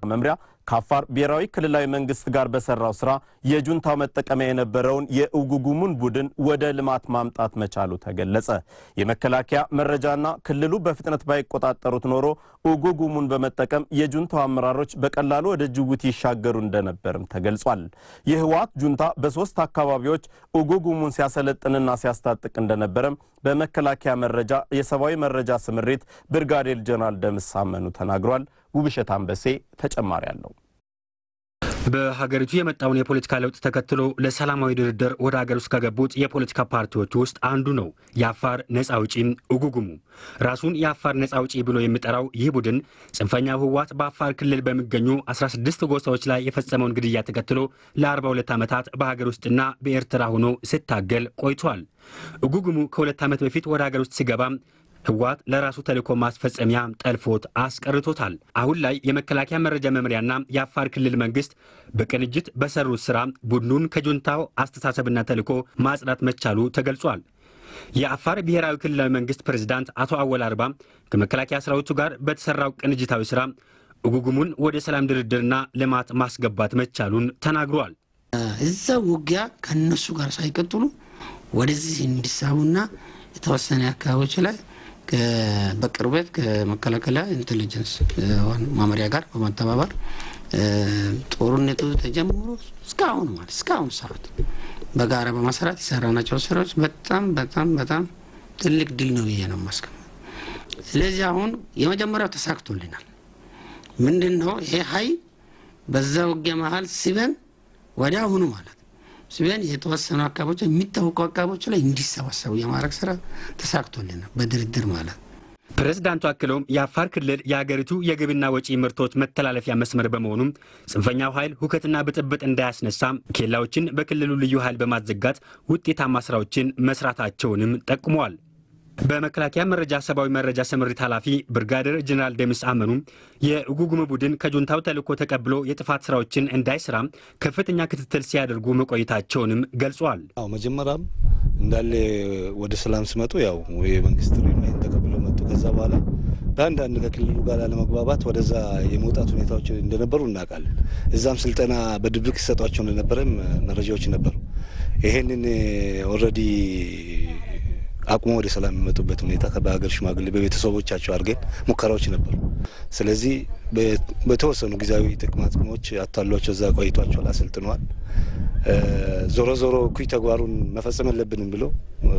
መምሪያ ከአፋር ብሔራዊ ክልላዊ መንግስት ጋር በሰራው ስራ የጁንታው መጠቀሚያ የነበረውን የኡጉጉሙን ቡድን ወደ ልማት ማምጣት መቻሉ ተገለጸ። የመከላከያ መረጃና ክልሉ በፍጥነት ባይቆጣጠሩት ኖሮ ኡጉጉሙን በመጠቀም የጁንታው አመራሮች በቀላሉ ወደ ጅቡቲ ይሻገሩ እንደነበርም ተገልጿል። የህወሓት ጁንታ በሶስት አካባቢዎች ኡጉጉሙን ሲያሰለጥንና ሲያስታጥቅ እንደነበረም በመከላከያ መረጃ የሰብአዊ መረጃ ስምሪት ብርጋዴር ጀነራል ደምስ አመኑ ተናግሯል። ውብሸት አንበሴ ተጨማሪ አለው። በሀገሪቱ የመጣውን የፖለቲካ ለውጥ ተከትሎ ለሰላማዊ ድርድር ወደ ሀገር ውስጥ ከገቡት የፖለቲካ ፓርቲዎች ውስጥ አንዱ ነው የአፋር ነጻ አውጪ ኡጉጉሙ። ራሱን የአፋር ነጻ አውጪ ብሎ የሚጠራው ይህ ቡድን ጽንፈኛው ህወሓት በአፋር ክልል በሚገኙ 16 ጎሳዎች ላይ የፈጸመውን ግድያ ተከትሎ ለ42 ዓመታት በሀገር ውስጥና በኤርትራ ሆኖ ሲታገል ቆይቷል። ኡጉጉሙ ከሁለት ዓመት በፊት ወደ ሀገር ውስጥ ሲገባም ህወሓት ለራሱ ተልእኮ ማስፈጸሚያ ጠልፎት አስቀርቶታል። አሁን ላይ የመከላከያ መረጃ መምሪያና የአፋር ክልል መንግስት በቅንጅት በሰሩት ስራ ቡድኑን ከጁንታው አስተሳሰብና ተልእኮ ማጽዳት መቻሉ ተገልጿል። የአፋር ብሔራዊ ክልላዊ መንግስት ፕሬዝዳንት አቶ አወል አርባ ከመከላከያ ሰራዊቱ ጋር በተሰራው ቅንጅታዊ ስራ ኡጉጉሙን ወደ ሰላም ድርድርና ልማት ማስገባት መቻሉን ተናግሯል። እዛ ውጊያ ከነሱ ጋር ሳይቀጥሉ ወደዚህ እንዲሳቡና የተወሰነ አካባቢዎች ላይ በቅርበት ከመከላከያ ኢንቴሊጀንስ መመሪያ ጋር በመተባበር ጦርነቱ ተጀምሮ እስካሁን ማለት እስካሁን ሰዓት በጋራ በመስራት የሰራናቸው ስራዎች በጣም በጣም በጣም ትልቅ ድል ነው ብዬ ነው የማስቀምጠው። ስለዚህ አሁን የመጀመሪያው ተሳክቶልናል። ምንድን ነው ይሄ ሀይል በዛ ውጊያ መሀል ሲበን ወደ አሁኑ ማለት ሲበን የተወሰኑ አካባቢዎች የሚታወቁ አካባቢዎች ላይ እንዲሰባሰቡ የማድረግ ስራ ተሳክቶልናል በድርድር ማለት ፕሬዝዳንቱ አክለውም የአፋር ክልል የአገሪቱ የግብና ወጪ ምርቶች መተላለፊያ መስመር በመሆኑም ጽንፈኛው ኃይል ሁከትና ብጥብጥ እንዳያስነሳ ኬላዎችን በክልሉ ልዩ ኃይል በማዘጋት ውጤታማ ስራዎችን መስራታቸውንም ጠቁመዋል። በመከላከያ መረጃ ሰብአዊ መረጃ ስምሪት ኃላፊ ብርጋዴር ጀኔራል ደምስ አመኑ የኡጉጉም ቡድን ከጁንታው ተልዕኮ ተቀብሎ የጥፋት ስራዎችን እንዳይሰራ ከፍተኛ ክትትል ሲያደርጉ መቆየታቸውንም ገልጿል። አዎ መጀመሪያም እንዳለ ወደ ሰላም ሲመጡ ያው የመንግስት ሪማይን ተቀብለው መጡ። ከዛ በኋላ በአንዳንድ ከክልሉ ጋር ለመግባባት ወደዛ የመውጣት ሁኔታዎች እንደነበሩ እናውቃለን። እዛም ስልጠና በድብቅ ሲሰጧቸው እንደነበረም መረጃዎች ነበሩ። ይሄንን ኦልሬዲ አቁሞ ወደ ሰላም የሚመጡበት ሁኔታ በሀገር ሽማግሌ በቤተሰቦቻቸው አድርገን ሙከራዎች ነበሩ። ስለዚህ በተወሰኑ ጊዜያዊ ጥቅማ ጥቅሞች አታሏቸው እዛ ቆይቷቸዋል፣ አሰልጥነዋል። ዞሮ ዞሮ እኩይ ተግባሩን መፈጸም የለብንም ብሎ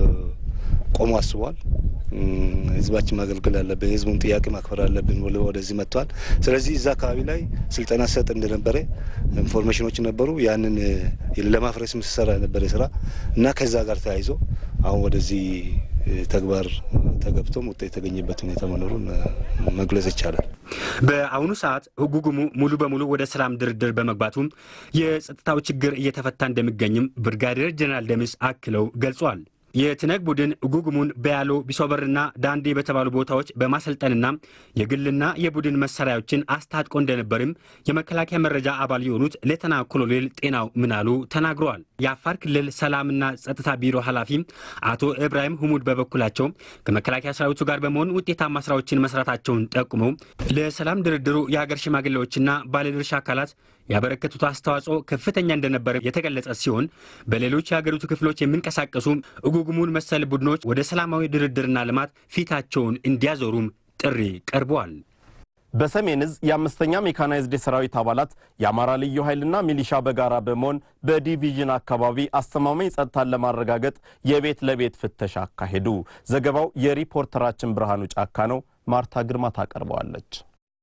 ቆሞ አስቧል። ህዝባችን ማገልገል አለብን፣ የህዝቡን ጥያቄ ማክበር አለብን ብሎ ወደዚህ መጥቷል። ስለዚህ እዛ አካባቢ ላይ ስልጠና ሰጥ እንደነበረ ኢንፎርሜሽኖች ነበሩ። ያንን ለማፍረስ ምሰራ የነበረ ስራ እና ከዛ ጋር ተያይዞ አሁን ወደዚህ ተግባር ተገብቶም ውጤት የተገኘበት ሁኔታ መኖሩን መግለጽ ይቻላል። በአሁኑ ሰዓት ኡጉጉሙ ሙሉ በሙሉ ወደ ሰላም ድርድር በመግባቱ የጸጥታው ችግር እየተፈታ እንደሚገኝም ብርጋዴር ጀኔራል ደምስ አክለው ገልጿል። የትነግ ቡድን ኡጉጉሙን በያሎ ቢሶበርና ዳንዴ በተባሉ ቦታዎች በማሰልጠንና የግልና የቡድን መሳሪያዎችን አስታጥቆ እንደነበርም የመከላከያ መረጃ አባል የሆኑት ሌተና ኮሎኔል ጤናው ምናሉ ተናግረዋል። የአፋር ክልል ሰላምና ጸጥታ ቢሮ ኃላፊ አቶ ኢብራሂም ሁሙድ በበኩላቸው ከመከላከያ ሰራዊቱ ጋር በመሆን ውጤታማ ስራዎችን መስራታቸውን ጠቁመው ለሰላም ድርድሩ የሀገር ሽማግሌዎችና ባለድርሻ አካላት ያበረከቱት አስተዋጽኦ ከፍተኛ እንደነበረ የተገለጸ ሲሆን በሌሎች የሀገሪቱ ክፍሎች የሚንቀሳቀሱ ኡጉጉሙን መሰል ቡድኖች ወደ ሰላማዊ ድርድርና ልማት ፊታቸውን እንዲያዞሩም ጥሪ ቀርበዋል። በሰሜን እዝ የአምስተኛ ሜካናይዝድ የሰራዊት አባላት የአማራ ልዩ ኃይልና ሚሊሻ በጋራ በመሆን በዲቪዥን አካባቢ አስተማማኝ ጸጥታን ለማረጋገጥ የቤት ለቤት ፍተሻ አካሄዱ። ዘገባው የሪፖርተራችን ብርሃኑ ጫካ ነው። ማርታ ግርማ ታቀርበዋለች።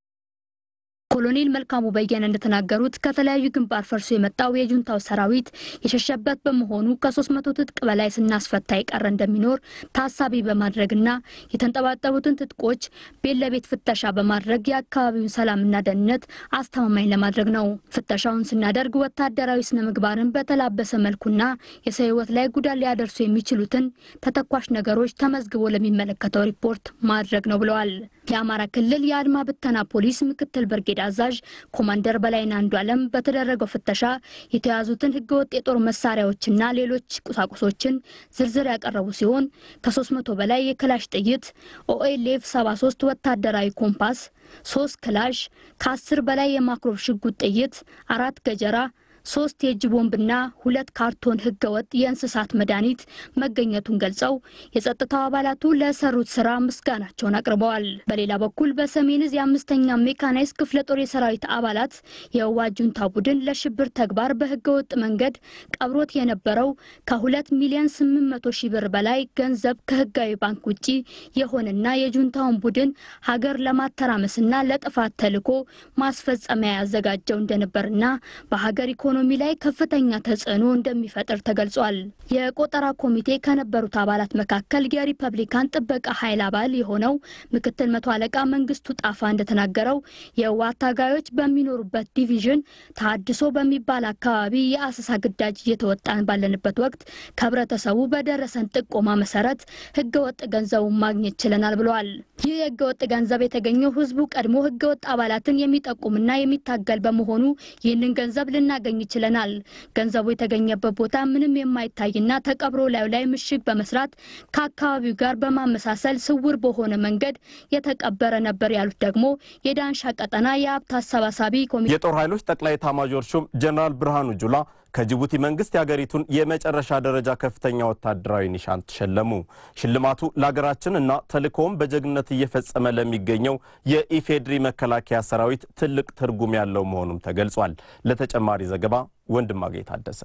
ኮሎኔል መልካሙ በየነ እንደተናገሩት ከተለያዩ ግንባር ፈርሶ የመጣው የጁንታው ሰራዊት የሸሸበት በመሆኑ ከሶስት መቶ ትጥቅ በላይ ስናስፈታ የቀረ እንደሚኖር ታሳቢ በማድረግና የተንጠባጠቡትን ትጥቆች ቤት ለቤት ፍተሻ በማድረግ የአካባቢውን ሰላምና ደህንነት አስተማማኝ ለማድረግ ነው። ፍተሻውን ስናደርግ ወታደራዊ ስነ ምግባርን በተላበሰ መልኩና የሰው ሕይወት ላይ ጉዳት ሊያደርሱ የሚችሉትን ተተኳሽ ነገሮች ተመዝግቦ ለሚመለከተው ሪፖርት ማድረግ ነው ብለዋል። የአማራ ክልል የአድማ ብተና ፖሊስ ምክትል ብርጌድ አዛዥ ኮማንደር በላይን አንዱ አለም በተደረገው ፍተሻ የተያዙትን ህገወጥ የጦር መሳሪያዎችና ሌሎች ቁሳቁሶችን ዝርዝር ያቀረቡ ሲሆን ከ300 በላይ የክላሽ ጥይት፣ ኦኤልኤፍ 73 ወታደራዊ ኮምፓስ፣ ሶስት ክላሽ፣ ከ10 በላይ የማክሮብ ሽጉጥ ጥይት፣ አራት ገጀራ ሶስት የእጅ ቦምብና ሁለት ካርቶን ህገወጥ የእንስሳት መድኃኒት መገኘቱን ገልጸው የጸጥታው አባላቱ ለሰሩት ስራ ምስጋናቸውን አቅርበዋል። በሌላ በኩል በሰሜን እዝ የአምስተኛ ሜካናይዝ ክፍለ ጦር የሰራዊት አባላት የህወሓት ጁንታ ቡድን ለሽብር ተግባር በህገወጥ መንገድ ቀብሮት የነበረው ከሁለት ሚሊዮን ስምንት መቶ ሺህ ብር በላይ ገንዘብ ከህጋዊ ባንክ ውጪ የሆነና የጁንታውን ቡድን ሀገር ለማተራመስና ለጥፋት ተልዕኮ ማስፈጸሚያ ያዘጋጀው እንደነበርና በሀገር ኢኮኖሚ ላይ ከፍተኛ ተጽዕኖ እንደሚፈጥር ተገልጿል። የቆጠራ ኮሚቴ ከነበሩት አባላት መካከል የሪፐብሊካን ጥበቃ ኃይል አባል የሆነው ምክትል መቶ አለቃ መንግስቱ ጣፋ እንደተናገረው የህወሓት ታጋዮች በሚኖሩበት ዲቪዥን ተሀድሶ በሚባል አካባቢ የአሰሳ ግዳጅ እየተወጣን ባለንበት ወቅት ከህብረተሰቡ በደረሰን ጥቆማ መሰረት ህገወጥ ገንዘቡን ማግኘት ችለናል ብለዋል። ይህ የህገወጥ ገንዘብ የተገኘው ህዝቡ ቀድሞ ህገወጥ አባላትን የሚጠቁምና የሚታገል በመሆኑ ይህንን ገንዘብ ልናገኝ ችለናል። ገንዘቡ የተገኘበት ቦታ ምንም የማይታይና ተቀብሮ ላዩ ላይ ምሽግ በመስራት ከአካባቢው ጋር በማመሳሰል ስውር በሆነ መንገድ የተቀበረ ነበር ያሉት ደግሞ የዳንሻ ቀጠና የሀብት አሰባሳቢ ኮሚቴ የጦር ኃይሎች ጠቅላይ ኤታማዦር ሹም ጀኔራል ብርሃኑ ጁላ ከጅቡቲ መንግስት የሀገሪቱን የመጨረሻ ደረጃ ከፍተኛ ወታደራዊ ኒሻን ተሸለሙ። ሽልማቱ ለሀገራችን እና ተልእኮውን በጀግንነት እየፈጸመ ለሚገኘው የኢፌድሪ መከላከያ ሰራዊት ትልቅ ትርጉም ያለው መሆኑም ተገልጿል። ለተጨማሪ ዘገባ ወንድማገኝ ታደሰ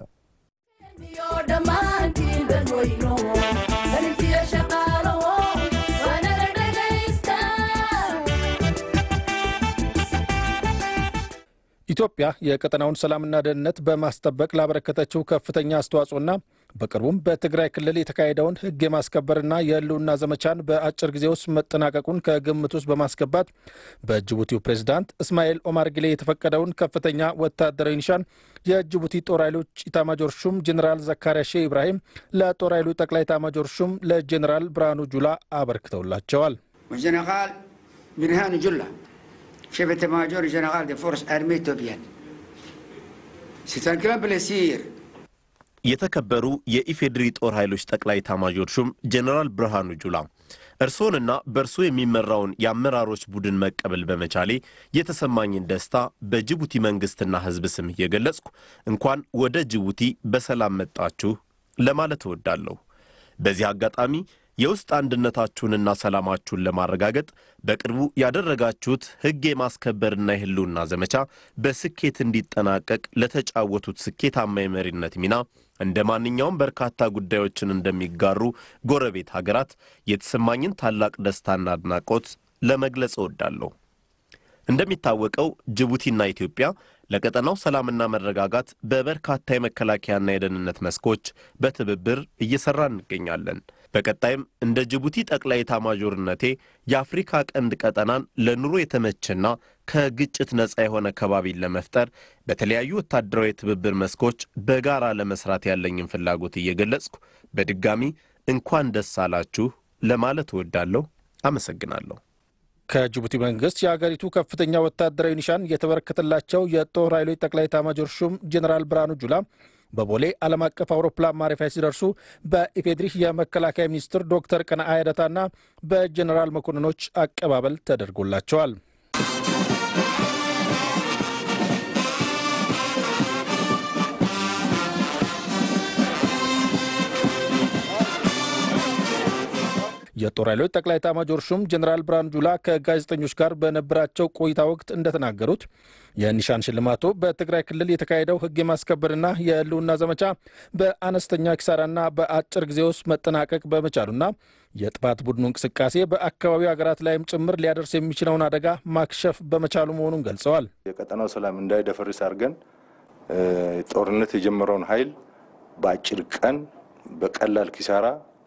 ኢትዮጵያ የቀጠናውን ሰላምና ደህንነት በማስጠበቅ ላበረከተችው ከፍተኛ አስተዋጽኦና በቅርቡም በትግራይ ክልል የተካሄደውን ሕግ የማስከበርና የህልውና ዘመቻን በአጭር ጊዜ ውስጥ መጠናቀቁን ከግምት ውስጥ በማስገባት በጅቡቲው ፕሬዝዳንት እስማኤል ኦማር ጊሌ የተፈቀደውን ከፍተኛ ወታደራዊ ኒሻን የጅቡቲ ጦር ኃይሎች ኢታማጆር ሹም ጀኔራል ዘካሪያ ሼህ ኢብራሂም ለጦር ኃይሉ ጠቅላይ ኢታማጆር ሹም ለጀኔራል ብርሃኑ ጁላ አበርክተውላቸዋል። وجنرال برهان جلة شيف ماجور جنرال دي فورس ارمي توبيان C'est un grand plaisir የተከበሩ የኢፌዴሪ ጦር ኃይሎች ጠቅላይ ኤታማዦር ሹም ጀኔራል ብርሃኑ ጁላ እርስዎንና በእርሶ የሚመራውን የአመራሮች ቡድን መቀበል በመቻሌ የተሰማኝን ደስታ በጅቡቲ መንግሥትና ሕዝብ ስም እየገለጽኩ እንኳን ወደ ጅቡቲ በሰላም መጣችሁ ለማለት እወዳለሁ። በዚህ አጋጣሚ የውስጥ አንድነታችሁንና ሰላማችሁን ለማረጋገጥ በቅርቡ ያደረጋችሁት ሕግ የማስከበርና የህልውና ዘመቻ በስኬት እንዲጠናቀቅ ለተጫወቱት ስኬታማ የመሪነት ሚና እንደ ማንኛውም በርካታ ጉዳዮችን እንደሚጋሩ ጎረቤት ሀገራት የተሰማኝን ታላቅ ደስታና አድናቆት ለመግለጽ እወዳለሁ። እንደሚታወቀው ጅቡቲና ኢትዮጵያ ለቀጠናው ሰላምና መረጋጋት በበርካታ የመከላከያና የደህንነት መስኮች በትብብር እየሰራ እንገኛለን። በቀጣይም እንደ ጅቡቲ ጠቅላይ ኤታማዦርነቴ የአፍሪካ ቀንድ ቀጠናን ለኑሮ የተመቸና ከግጭት ነፃ የሆነ ከባቢን ለመፍጠር በተለያዩ ወታደራዊ የትብብር መስኮች በጋራ ለመስራት ያለኝን ፍላጎት እየገለጽኩ በድጋሚ እንኳን ደስ አላችሁ ለማለት እወዳለሁ። አመሰግናለሁ። ከጅቡቲ መንግስት የአገሪቱ ከፍተኛ ወታደራዊ ኒሻን የተበረከተላቸው የጦር ኃይሎች ጠቅላይ ኤታማዦር ሹም ጀኔራል ብርሃኑ ጁላ በቦሌ ዓለም አቀፍ አውሮፕላን ማረፊያ ሲደርሱ በኢፌድሪ የመከላከያ ሚኒስትር ዶክተር ቀነዓ ያደታና በጀኔራል መኮንኖች አቀባበል ተደርጎላቸዋል። የጦር ኃይሎች ጠቅላይ ኤታማዦር ሹም ጀኔራል ብርሃኑ ጁላ ከጋዜጠኞች ጋር በነበራቸው ቆይታ ወቅት እንደተናገሩት የኒሻን ሽልማቱ በትግራይ ክልል የተካሄደው ሕግ የማስከበርና የህልውና ዘመቻ በአነስተኛ ኪሳራና በአጭር ጊዜ ውስጥ መጠናቀቅ በመቻሉና የጥፋት ቡድኑ እንቅስቃሴ በአካባቢው ሀገራት ላይም ጭምር ሊያደርስ የሚችለውን አደጋ ማክሸፍ በመቻሉ መሆኑን ገልጸዋል። የቀጠናው ሰላም እንዳይደፈርስ አድርገን ጦርነት የጀመረውን ኃይል በአጭር ቀን በቀላል ኪሳራ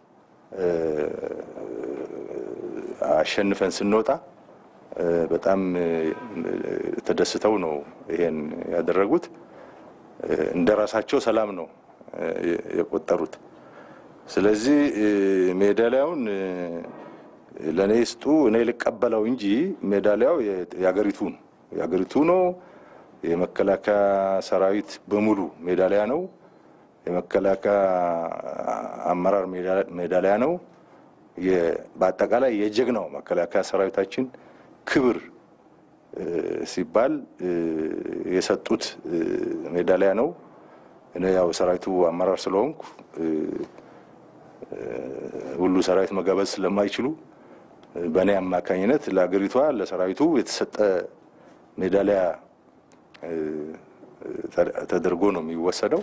አሸንፈን ስንወጣ በጣም ተደስተው ነው ይሄን ያደረጉት። እንደ ራሳቸው ሰላም ነው የቆጠሩት። ስለዚህ ሜዳሊያውን ለእኔ ስጡ እኔ ልቀበለው እንጂ ሜዳሊያው የአገሪቱ ነው የአገሪቱ ነው። የመከላከያ ሰራዊት በሙሉ ሜዳሊያ ነው። የመከላከያ አመራር ሜዳሊያ ነው። በአጠቃላይ የጀግናው መከላከያ ሰራዊታችን ክብር ሲባል የሰጡት ሜዳሊያ ነው። እኔ ያው ሰራዊቱ አመራር ስለሆንኩ ሁሉ ሰራዊት መጋበዝ ስለማይችሉ በእኔ አማካኝነት ለሀገሪቷ ለሰራዊቱ የተሰጠ ሜዳሊያ ተደርጎ ነው የሚወሰደው።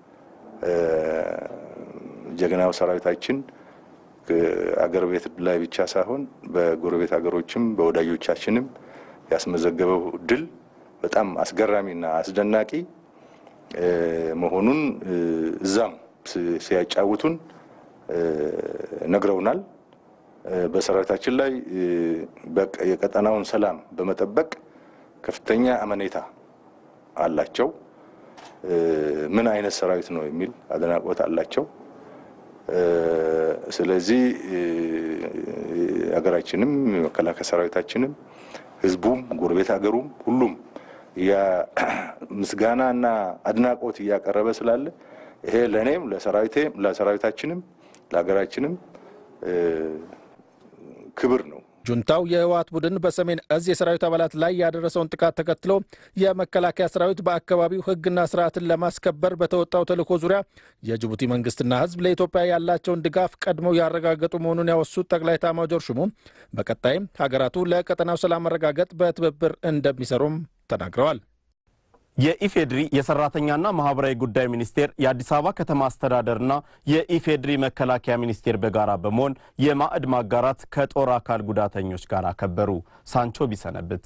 ጀግናው ሰራዊታችን አገር ቤት ላይ ብቻ ሳይሆን በጎረቤት ሀገሮችም በወዳጆቻችንም ያስመዘገበው ድል በጣም አስገራሚና አስደናቂ መሆኑን እዛም ሲያጫውቱን ነግረውናል። በሰራዊታችን ላይ የቀጠናውን ሰላም በመጠበቅ ከፍተኛ አመኔታ አላቸው። ምን አይነት ሰራዊት ነው የሚል አድናቆት አላቸው። ስለዚህ ሀገራችንም የመከላከያ ሰራዊታችንም ህዝቡም ጎረቤት ሀገሩም ሁሉም ምስጋና እና አድናቆት እያቀረበ ስላለ ይሄ ለእኔም ለሰራዊቴም ለሰራዊታችንም ለሀገራችንም ክብር ነው። ጁንታው የህወሓት ቡድን በሰሜን እዝ የሰራዊት አባላት ላይ ያደረሰውን ጥቃት ተከትሎ የመከላከያ ሰራዊት በአካባቢው ህግና ስርዓትን ለማስከበር በተወጣው ተልዕኮ ዙሪያ የጅቡቲ መንግስትና ህዝብ ለኢትዮጵያ ያላቸውን ድጋፍ ቀድመው ያረጋገጡ መሆኑን ያወሱት ጠቅላይ ኤታማዦር ሹሙ በቀጣይም ሀገራቱ ለቀጠናው ሰላም መረጋገጥ በትብብር እንደሚሰሩም ተናግረዋል። የኢፌድሪ የሰራተኛና ማህበራዊ ጉዳይ ሚኒስቴር የአዲስ አበባ ከተማ አስተዳደርና የኢፌድሪ መከላከያ ሚኒስቴር በጋራ በመሆን የማዕድ ማጋራት ከጦር አካል ጉዳተኞች ጋር አከበሩ። ሳንቾ ቢሰነብት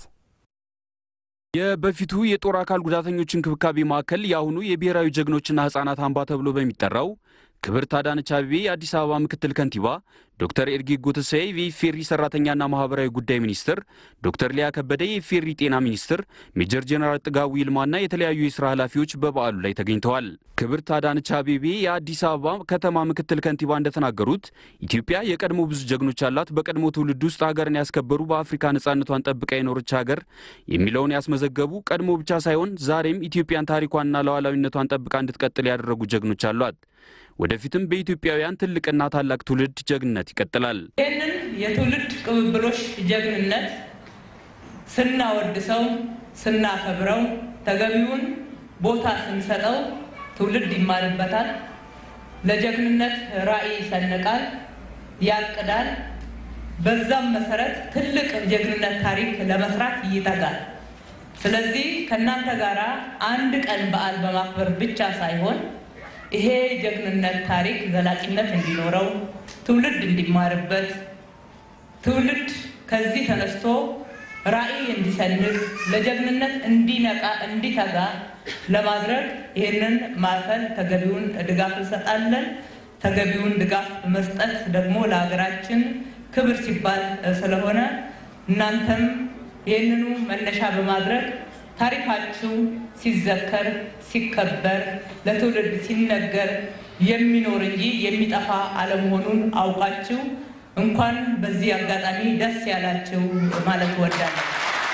የበፊቱ የጦር አካል ጉዳተኞች እንክብካቤ ማዕከል የአሁኑ የብሔራዊ ጀግኖችና ህጻናት አምባ ተብሎ በሚጠራው ክብርት አዳነች አቤቤ የአዲስ አበባ ምክትል ከንቲባ ዶክተር ኤርጌጎ ተስፋዬ የኢፌሪ ሰራተኛና ማህበራዊ ጉዳይ ሚኒስትር፣ ዶክተር ሊያ ከበደ የኢፌሪ ጤና ሚኒስትር፣ ሜጀር ጄኔራል ጥጋቡ ይልማና የተለያዩ የስራ ኃላፊዎች በበዓሉ ላይ ተገኝተዋል። ክብርት አዳነች አቤቤ የአዲስ አበባ ከተማ ምክትል ከንቲባ እንደተናገሩት ኢትዮጵያ የቀድሞ ብዙ ጀግኖች አላት። በቀድሞ ትውልድ ውስጥ ሀገርን ያስከበሩ በአፍሪካ ነጻነቷን ጠብቃ የኖረች ሀገር የሚለውን ያስመዘገቡ ቀድሞ ብቻ ሳይሆን ዛሬም ኢትዮጵያን ታሪኳንና ሉዓላዊነቷን ጠብቃ እንድትቀጥል ያደረጉ ጀግኖች አሏት። ወደፊትም በኢትዮጵያውያን ትልቅና ታላቅ ትውልድ ጀግንነት ይቀጥላል። ይህንን የትውልድ ቅብብሎሽ ጀግንነት ስናወድሰው፣ ስናከብረው፣ ተገቢውን ቦታ ስንሰጠው ትውልድ ይማርበታል። ለጀግንነት ራዕይ ይሰንቃል፣ ያቅዳል። በዛም መሰረት ትልቅ ጀግንነት ታሪክ ለመስራት ይተጋል። ስለዚህ ከእናንተ ጋር አንድ ቀን በዓል በማክበር ብቻ ሳይሆን ይሄ ጀግንነት ታሪክ ዘላቂነት እንዲኖረው ትውልድ እንዲማርበት ትውልድ ከዚህ ተነስቶ ራዕይ እንዲሰንቅ ለጀግንነት እንዲነቃ እንዲተጋ ለማድረግ ይህንን ማዕከል ተገቢውን ድጋፍ እንሰጣለን። ተገቢውን ድጋፍ መስጠት ደግሞ ለሀገራችን ክብር ሲባል ስለሆነ እናንተም ይህንኑ መነሻ በማድረግ ታሪካችሁ ሲዘከር ሲከበር ለትውልድ ሲነገር የሚኖር እንጂ የሚጠፋ አለመሆኑን አውቃችሁ እንኳን በዚህ አጋጣሚ ደስ ያላችሁ ማለት እወዳለሁ።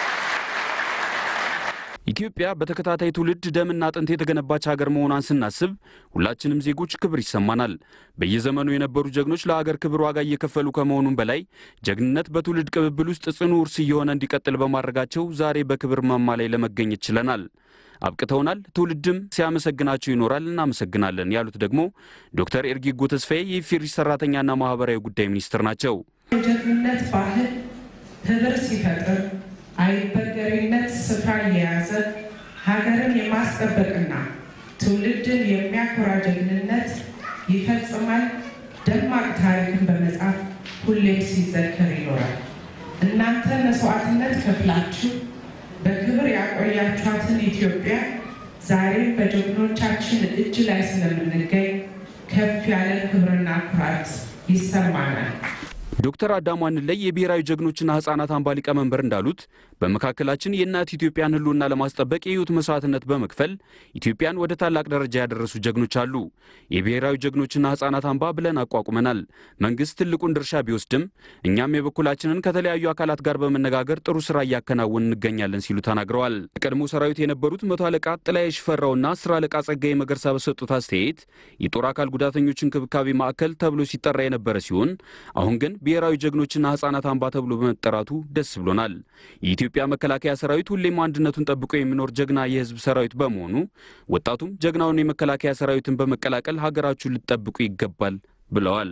ኢትዮጵያ በተከታታይ ትውልድ ደምና አጥንት የተገነባች ሀገር መሆኗን ስናስብ ሁላችንም ዜጎች ክብር ይሰማናል። በየዘመኑ የነበሩ ጀግኖች ለሀገር ክብር ዋጋ እየከፈሉ ከመሆኑም በላይ ጀግንነት በትውልድ ቅብብል ውስጥ ጽኑ ውርስ እየሆነ እንዲቀጥል በማድረጋቸው ዛሬ በክብር ማማ ላይ ለመገኘት ችለናል። አብቅተውናል። ትውልድም ሲያመሰግናቸው ይኖራል። እናመሰግናለን ያሉት ደግሞ ዶክተር ኤርጌጎ ተስፋዬ የኢፌዴሪ ሰራተኛና ማህበራዊ ጉዳይ ሚኒስትር ናቸው። የጀግንነት ባህል ህብር ሲፈጥር አይበገሬነት ስፍራ እየያዘ ሀገርን የማስጠበቅና ትውልድን የሚያኮራ ጀግንነት ይፈጽማል። ደማቅ ታሪክን በመጻፍ ሁሌም ሲዘከር ይኖራል። እናንተ መስዋዕትነት ከፍላችሁ በክብር ያቆያችኋትን ኢትዮጵያ ዛሬም በጀግኖቻችን እጅ ላይ ስለምንገኝ ከፍ ያለ ክብርና ኩራት ይሰማናል። ዶክተር አዳሙ አንለይ የብሔራዊ ጀግኖችና ህጻናት አምባ ሊቀመንበር እንዳሉት በመካከላችን የእናት ኢትዮጵያን ህልውና ለማስጠበቅ የህይወት መስዋዕትነት በመክፈል ኢትዮጵያን ወደ ታላቅ ደረጃ ያደረሱ ጀግኖች አሉ። የብሔራዊ ጀግኖችና ህጻናት አምባ ብለን አቋቁመናል። መንግስት ትልቁን ድርሻ ቢወስድም እኛም የበኩላችንን ከተለያዩ አካላት ጋር በመነጋገር ጥሩ ስራ እያከናወን እንገኛለን ሲሉ ተናግረዋል። የቀድሞ ሰራዊት የነበሩት መቶ አለቃ ጥላዬ ሽፈራውና አስር አለቃ ጸጋዬ መገርሳ በሰጡት አስተያየት የጦር አካል ጉዳተኞች እንክብካቤ ማዕከል ተብሎ ሲጠራ የነበረ ሲሆን አሁን ግን ብሔራዊ ጀግኖችና ህጻናት አምባ ተብሎ በመጠራቱ ደስ ብሎናል። የኢትዮጵያ መከላከያ ሰራዊት ሁሌም አንድነቱን ጠብቆ የሚኖር ጀግና የህዝብ ሰራዊት በመሆኑ ወጣቱም ጀግናውን የመከላከያ ሰራዊትን በመቀላቀል ሀገራችሁን ልትጠብቁ ይገባል ብለዋል።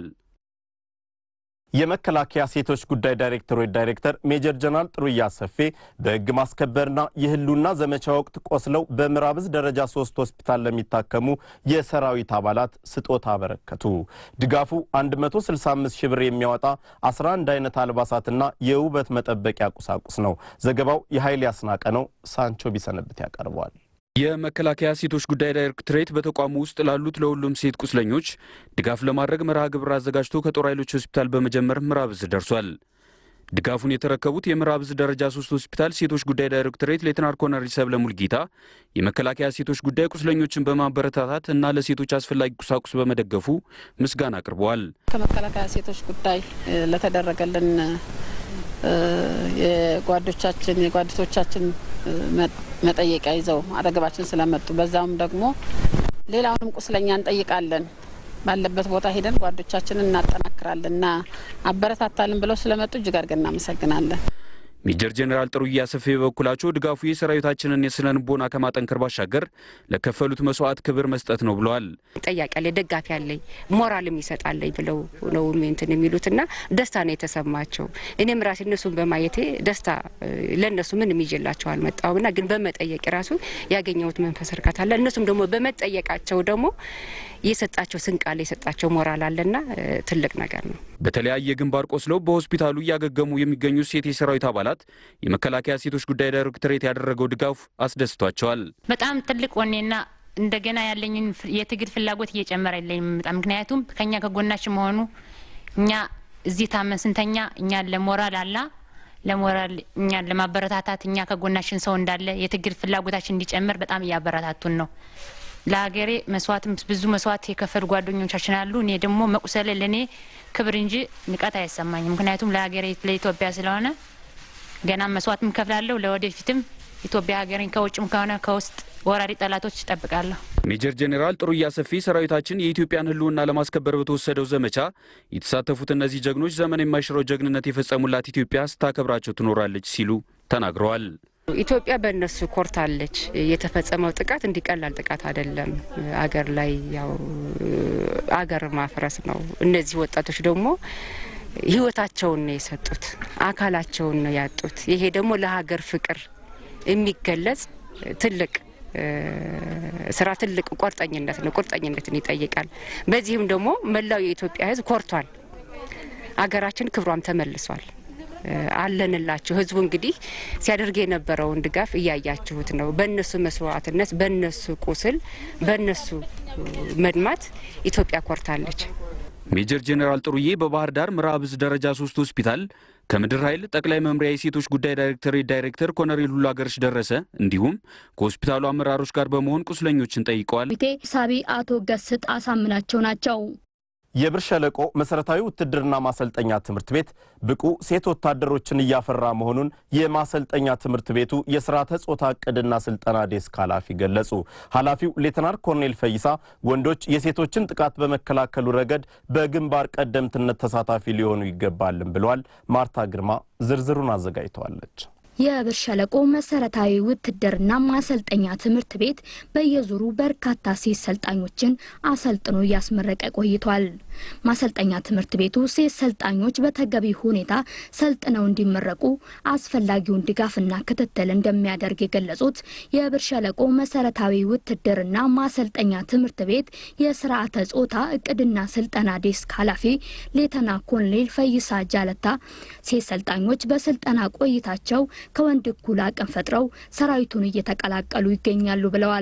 የመከላከያ ሴቶች ጉዳይ ዳይሬክተሮች ዳይሬክተር ሜጀር ጀነራል ጥሩያ ሰፌ በህግ ማስከበርና የህልውና ዘመቻ ወቅት ቆስለው በምዕራብ ዕዝ ደረጃ ሶስት ሆስፒታል ለሚታከሙ የሰራዊት አባላት ስጦታ አበረከቱ። ድጋፉ 165 ሺህ ብር የሚያወጣ 11 አይነት አልባሳትና የውበት መጠበቂያ ቁሳቁስ ነው። ዘገባው የኃይል ያስናቀ ነው። ሳንቾ ቢሰነብት ያቀርበዋል። የመከላከያ ሴቶች ጉዳይ ዳይሬክቶሬት በተቋሙ ውስጥ ላሉት ለሁሉም ሴት ቁስለኞች ድጋፍ ለማድረግ መርሃ ግብር አዘጋጅቶ ከጦር ኃይሎች ሆስፒታል በመጀመር ምዕራብ ዕዝ ደርሷል። ድጋፉን የተረከቡት የምዕራብ ዕዝ ደረጃ ሶስት ሆስፒታል ሴቶች ጉዳይ ዳይሬክቶሬት ሌትናር ኮሎኔል ሰብለ ሙልጌታ የመከላከያ ሴቶች ጉዳይ ቁስለኞችን በማበረታታት እና ለሴቶች አስፈላጊ ቁሳቁስ በመደገፉ ምስጋና አቅርበዋል። ከመከላከያ ሴቶች ጉዳይ ለተደረገልን የጓዶቻችን የጓደቶቻችን መጠየቂያ ይዘው አጠገባችን ስለመጡ በዛውም ደግሞ ሌላውንም ቁስለኛ እንጠይቃለን ባለበት ቦታ ሄደን ጓዶቻችንን እናጠናክራለን እና አበረታታልን ብለው ስለመጡ እጅግ አድርገን እናመሰግናለን። ሜጀር ጄኔራል ጥሩያ ሰፌ በበኩላቸው ድጋፉ የሰራዊታችንን የስነ ልቦና ከማጠንከር ባሻገር ለከፈሉት መስዋዕት ክብር መስጠት ነው ብለዋል። ጠያቂ ያለ ደጋፊ ያለኝ ሞራልም ይሰጣለኝ ብለው ነው እንትን የሚሉትና ደስታ ነው የተሰማቸው። እኔም ራሴ እነሱን በማየቴ ደስታ ለእነሱ ምንም ይዤላቸው አልመጣሁምና ግን በመጠየቅ ራሱ ያገኘሁት መንፈስ እርካታ አለ። እነሱም ደግሞ በመጠየቃቸው ደግሞ የሰጣቸው ስንቅ አለ፣ የሰጣቸው ሞራል አለና ትልቅ ነገር ነው። በተለያየ ግንባር ቆስለው በሆስፒታሉ እያገገሙ የሚገኙ ሴት የሰራዊት አባላት የመከላከያ ሴቶች ጉዳይ ዳይሬክቶሬት ያደረገው ድጋፍ አስደስቷቸዋል። በጣም ትልቅ ወኔና እንደገና ያለኝን የትግል ፍላጎት እየጨመረ የለኝ በጣም ምክንያቱም ከኛ ከጎናችን መሆኑ እኛ እዚህ ታመን ስንተኛ እኛን ለሞራል አላ ለሞራል እኛን ለማበረታታት እኛ ከጎናችን ሰው እንዳለ የትግል ፍላጎታችን እንዲጨምር በጣም እያበረታቱን ነው። ለሀገሬ መስዋዕትም ብዙ መስዋዕት የከፈሉ ጓደኞቻችን አሉ። እኔ ደግሞ መቁሰለ ለእኔ ክብር እንጂ ንቀት አይሰማኝም። ምክንያቱም ለሀገሬ ለኢትዮጵያ ስለሆነ ገና መስዋዕትም ከፍላለሁ። ለወደፊትም ኢትዮጵያ ሀገሬን ከውጭም ከሆነ ከውስጥ ወራሪ ጠላቶች እጠብቃለሁ። ሜጀር ጄኔራል ጥሩያ ሰፊ ሰራዊታችን የኢትዮጵያን ሕልውና ለማስከበር በተወሰደው ዘመቻ የተሳተፉት እነዚህ ጀግኖች ዘመን የማይሽረው ጀግንነት የፈጸሙላት ኢትዮጵያ ስታከብራቸው ትኖራለች ሲሉ ተናግረዋል። ኢትዮጵያ በእነሱ ኮርታለች። የተፈጸመው ጥቃት እንዲቀላል ጥቃት አይደለም። አገር ላይ ያው አገር ማፍረስ ነው። እነዚህ ወጣቶች ደግሞ ህይወታቸውን ነው የሰጡት፣ አካላቸውን ነው ያጡት። ይሄ ደግሞ ለሀገር ፍቅር የሚገለጽ ትልቅ ስራ ትልቅ ቁርጠኝነት ነው። ቁርጠኝነትን ይጠይቃል። በዚህም ደግሞ መላው የኢትዮጵያ ህዝብ ኮርቷል። አገራችን ክብሯም ተመልሷል። አለንላችሁ። ህዝቡ እንግዲህ ሲያደርግ የነበረውን ድጋፍ እያያችሁት ነው። በእነሱ መስዋዕትነት፣ በእነሱ ቁስል፣ በእነሱ መድማት ኢትዮጵያ ኮርታለች። ሜጀር ጄኔራል ጥሩዬ በባህር ዳር ምዕራብ ዕዝ ደረጃ ሶስት ሆስፒታል ከምድር ኃይል ጠቅላይ መምሪያ የሴቶች ጉዳይ ዳይሬክቶሬት ዳይሬክተር ኮሎኔል ሁሉ አገርሽ ደረሰ እንዲሁም ከሆስፒታሉ አመራሮች ጋር በመሆን ቁስለኞችን ጠይቀዋል። ቴ ሳቢ አቶ ገስጥ አሳምናቸው ናቸው። የብር ሸለቆ መሰረታዊ ውትድርና ማሰልጠኛ ትምህርት ቤት ብቁ ሴት ወታደሮችን እያፈራ መሆኑን የማሰልጠኛ ትምህርት ቤቱ የስርዓተ ጾታ እቅድና ስልጠና ዴስክ ኃላፊ ገለጹ። ኃላፊው ሌተናር ኮርኔል ፈይሳ ወንዶች የሴቶችን ጥቃት በመከላከሉ ረገድ በግንባር ቀደምትነት ተሳታፊ ሊሆኑ ይገባልን ብለዋል። ማርታ ግርማ ዝርዝሩን አዘጋጅተዋለች። የብር ሸለቆ መሰረታዊ ውትድርና ማሰልጠኛ ትምህርት ቤት በየዙሩ በርካታ ሴት ሰልጣኞችን አሰልጥኖ እያስመረቀ ቆይቷል። ማሰልጠኛ ትምህርት ቤቱ ሴት ሰልጣኞች በተገቢ ሁኔታ ሰልጥነው እንዲመረቁ አስፈላጊውን ድጋፍና ክትትል እንደሚያደርግ የገለጹት የብር ሸለቆ መሰረታዊ ውትድርና ማሰልጠኛ ትምህርት ቤት የስርዓተ ጾታ እቅድና ስልጠና ዴስክ ኃላፊ ሌተና ኮሎኔል ፈይሳ ጃለታ ሴት ሰልጣኞች በስልጠና ቆይታቸው ከወንድ እኩል አቅም ፈጥረው ሰራዊቱን እየተቀላቀሉ ይገኛሉ ብለዋል።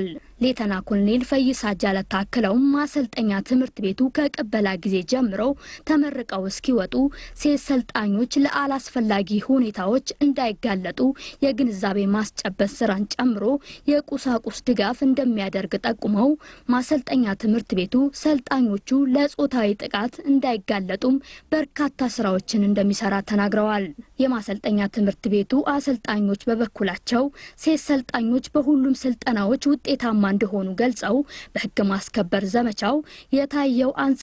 ሌተና ኮሎኔል ፈይሳ ጃለታ አክለውም ማሰልጠኛ ትምህርት ቤቱ ከቅበላ ጊዜ ጀምረው ተመርቀው እስኪወጡ ሴት ሰልጣኞች ለአላስፈላጊ ሁኔታዎች እንዳይጋለጡ የግንዛቤ ማስጨበጥ ስራን ጨምሮ የቁሳቁስ ድጋፍ እንደሚያደርግ ጠቁመው ማሰልጠኛ ትምህርት ቤቱ ሰልጣኞቹ ለጾታዊ ጥቃት እንዳይጋለጡም በርካታ ስራዎችን እንደሚሰራ ተናግረዋል። የማሰልጠኛ ትምህርት ቤቱ አሰልጣኞች በበኩላቸው ሴት ሰልጣኞች በሁሉም ስልጠናዎች ውጤታማ እንደሆኑ ገልጸው በሕግ ማስከበር ዘመቻው የታየው